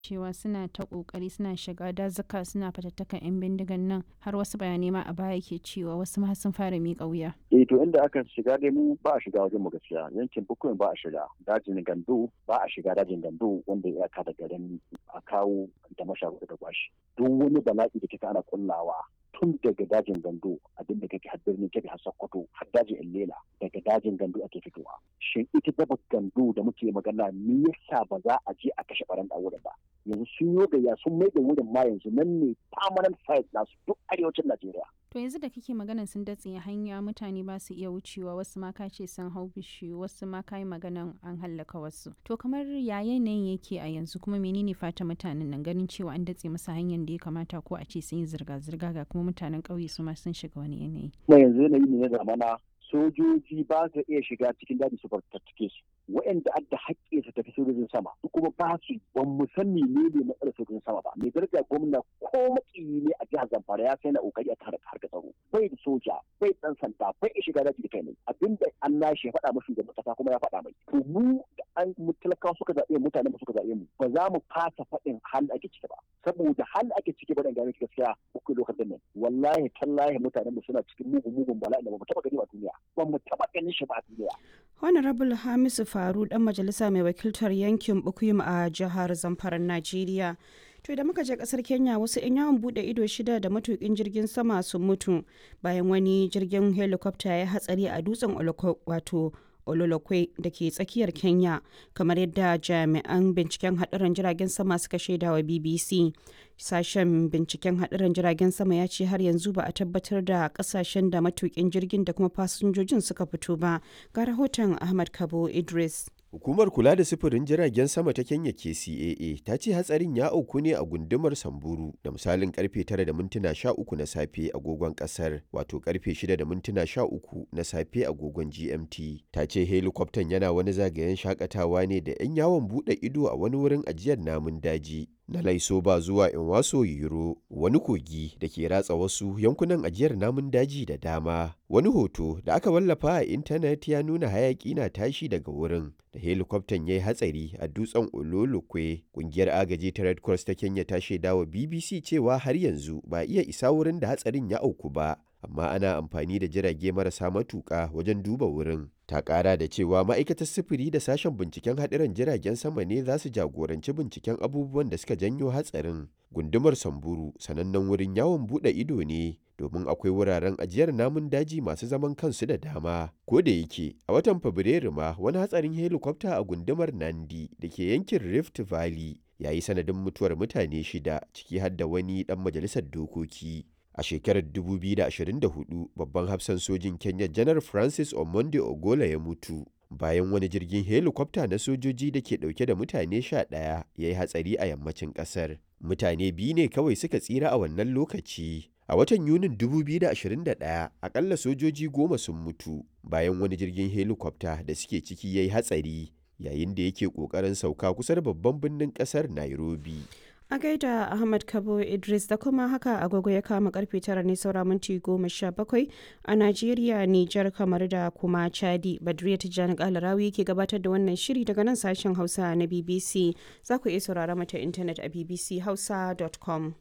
cewa suna ta kokari suna shiga dazuka suna fatattakan 'yan bindigan nan har wasu bayanai ma a baya ke cewa wasu ma sun fara miƙa wuya. eh to inda aka shiga dai mu ba a shiga wajen mu gaskiya yankin bukuyin ba a shiga dajin gando ba a shiga dajin gando wanda ya ka da garin a kawo da masharuɗa da kwashi duk wani bala'i da kika ana kullawa tun daga dajin gando abin da kake har birnin kebe har sokoto har dajin illela daga dajin gando ake fitowa shin ita daba gando da muke magana me yasa ba za a je a kashe baran da wurin ba yanzu sun yi gayya sun mai da wurin ma yanzu nan ne permanent site nasu duk arewacin najeriya To yanzu da kake maganan sun datse hanya mutane ba su iya wucewa wasu ma ka ce sun hau bishiyu wasu ma ka yi maganan an hallaka wasu. To kamar ya yanayin yake a yanzu kuma menene fata mutanen nan ganin cewa an datse masa hanyar da ya kamata ko a ce sun yi zirga-zirga ga kuma mutanen ƙauye su ma sun shiga wani yanayi. kuma yanzu yanayi ne na zamana sojoji ba su iya shiga cikin daji su fartattake su waɗanda adda haƙƙi su tafi sojojin sama su kuma ba su ban mu san menene matsalar sojojin sama ba mai daraja gwamna ko makiyi ne a jihar zamfara ya sai na kokari a tare harka tsaro bai da soja bai dan sanda bai iya shiga daji da kai ne abinda an nashi ya faɗa mashi da kasa kuma ya faɗa mai to mu da an mu talakawa suka zaɓe mutane mu suka zaɓe mu ba za mu fasa faɗin hal ake ciki ba saboda hal ake ciki ba dan gane gaskiya uku lokacin nan wallahi tallahi mutanen mu suna cikin mugun mugun bala'i da ba mu taɓa gani ba duniya ba mu taɓa ganin shi ba a duniya Honorable Hamisu Faru dan majalisa mai wakiltar yankin Bukuyum a jihar Zamfara Najeriya. To da muka je kasar Kenya wasu 'yan yawon bude ido shida da matukin jirgin sama sun mutu bayan wani jirgin helicopter ya hatsari a dutsen wato Ololokwe da ke tsakiyar Kenya kamar yadda jami'an binciken haɗarin jiragen sama suka shaida wa BBC. Sashen binciken haɗarin jiragen sama ya ce har yanzu ba a tabbatar da ƙasashen da matukin jirgin da kuma fasinjojin suka fito ba. Ga rahoton Ahmad Kabo Idris. Hukumar kula da sufurin jiragen sama ta Kenya KCAA ta ce hatsarin ya auku ne a gundumar Samburu da misalin karfe 9 da mintuna 13 na safe agogon kasar wato karfe 6 da mintuna 13 na safe agogon GMT. Ta ce helikwaftan yana wani zagayen shakatawa ne da 'yan yawon bude ido a wani wurin ajiyar namun daji. Na Laisoba zuwa Inwaso Yiro wani kogi da ke ratsa wasu yankunan ajiyar namun daji da dama. Wani hoto da aka wallafa a intanet ya nuna hayaki na tashi daga wurin da helikwaftan ya yi hatsari a dutsen Ololokwe. Kungiyar agaji ta Red Cross ta Kenya ta shaidawa BBC cewa har yanzu ba iya isa wurin da hatsarin ya auku ba. Amma ana amfani da jirage marasa matuƙa wajen duba wurin. Ta ƙara da cewa ma'aikatar sufuri da sashen binciken haɗiran jiragen sama ne za su jagoranci binciken abubuwan da suka janyo hatsarin. Gundumar Samburu sanannen wurin yawon buɗe ido ne domin akwai wuraren ajiyar namun daji masu zaman kansu da dama. Ko da yake a watan Fabrairu ma wani hatsarin helikwafta a gundumar Nandi da ke yankin Rift Valley ya yi sanadin mutuwar mutane shida ciki har da wani ɗan majalisar dokoki. A shekarar 2024 babban hafsan sojin Kenya janar Francis Omonde Ogola ya mutu bayan wani jirgin helikwafta na sojoji da ke dauke da mutane sha ɗaya ya yi hatsari a yammacin ƙasar. Mutane biyu ne kawai suka tsira a wannan lokaci. A watan Yunin 2021 akalla sojoji goma sun mutu bayan wani jirgin helikwafta da suke ciki ya yi hatsari yayin da yake ƙoƙarin sauka kusa da babban birnin ƙasar Nairobi. A gaida Ahmad Kabo Idris da kuma haka agogo ya kama karfe tara ne saura minti goma sha bakwai a Najeriya, Nijar, kamar da kuma Chadi. Badriya Tijjani Kalarawi ke gabatar da wannan shiri daga nan sashen Hausa na BBC. Za ku iya saurara mata intanet a bbchausa.com.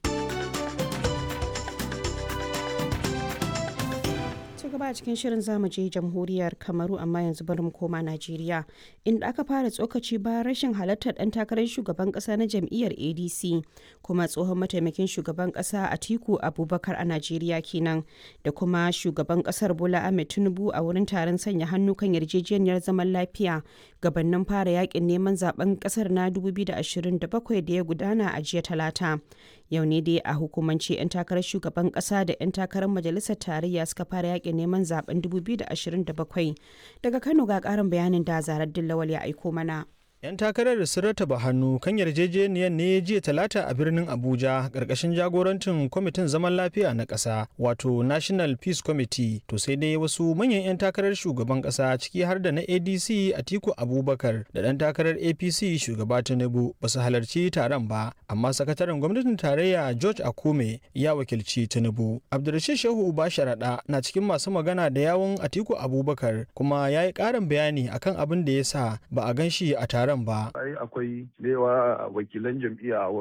gaba a cikin shirin zamu je jamhuriyar kamaru amma yanzu bari mu koma najeriya inda aka fara tsokaci bayan rashin halartar dan takarar shugaban kasa na jam'iyyar adc kuma tsohon mataimakin shugaban kasa atiku abubakar a najeriya kenan da kuma shugaban kasar bola ahmed tinubu a wurin taron sanya hannu kan yarjejeniyar zaman lafiya gabanin fara yakin neman zaben kasar na 2027 da ya gudana a jiya talata yau ne dai a hukumance 'yan takarar shugaban kasa da 'yan takarar majalisar tarayya suka fara yakin neman zaben 2027 daga kano ga karin bayanin da zarar dillawal ya aiko mana 'Yan takarar sun rataba hannu kan yarjejeniyar ne jiya talata a birnin Abuja ƙarƙashin jagorancin kwamitin zaman lafiya na ƙasa wato National Peace Committee to sai dai wasu manyan 'yan takarar shugaban ƙasa ciki har da na ADC Atiku Abubakar da ɗan takarar APC shugaba Tinubu ba su halarci taron ba amma sakataren gwamnatin tarayya George Akume ya wakilci Tinubu. Abdulrashid Shehu Uba Sharaɗa na cikin masu magana da yawun Atiku Abubakar kuma ya yi ƙarin bayani akan abin da ya sa ba a gan shi a taron taron ba ai akwai da yawa wakilan jam'iyya